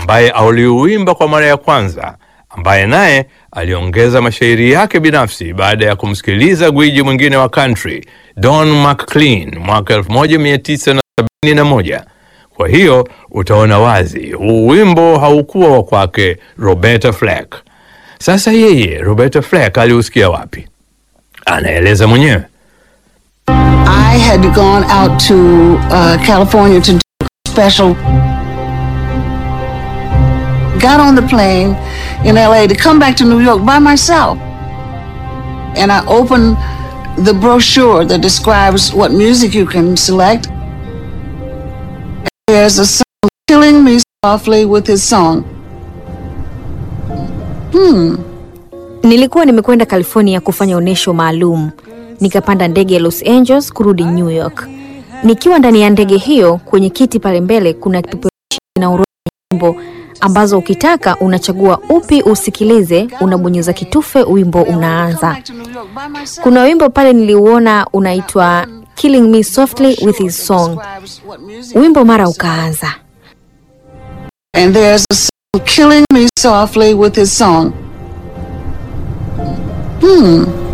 ambaye aliuimba kwa mara ya kwanza, ambaye naye aliongeza mashairi yake binafsi baada ya kumsikiliza gwiji mwingine wa country Don McLean mwaka 1971. Kwa hiyo utaona wazi huu wimbo haukuwa wa kwake Roberta Flack. Sasa yeye Roberta Flack aliusikia wapi? Anaeleza mwenyewe. I had gone out to uh, California to do a special. Got on the plane in LA to come back to New York by myself. And I opened the brochure that describes what music you can select. There's a song killing me softly with his song. Nilikuwa nimekwenda California kufanya onyesho maalum, nikapanda ndege ya Los Angeles kurudi New York. Nikiwa ndani ya ndege hiyo, kwenye kiti pale mbele kuna kipeperushi na orodha ya nyimbo ambazo ukitaka unachagua upi usikilize, unabonyeza kitufe, wimbo unaanza. Kuna wimbo pale niliuona unaitwa Killing Me Softly with His Song. Wimbo mara ukaanza. And there's a song killing me softly with his song. Hmm.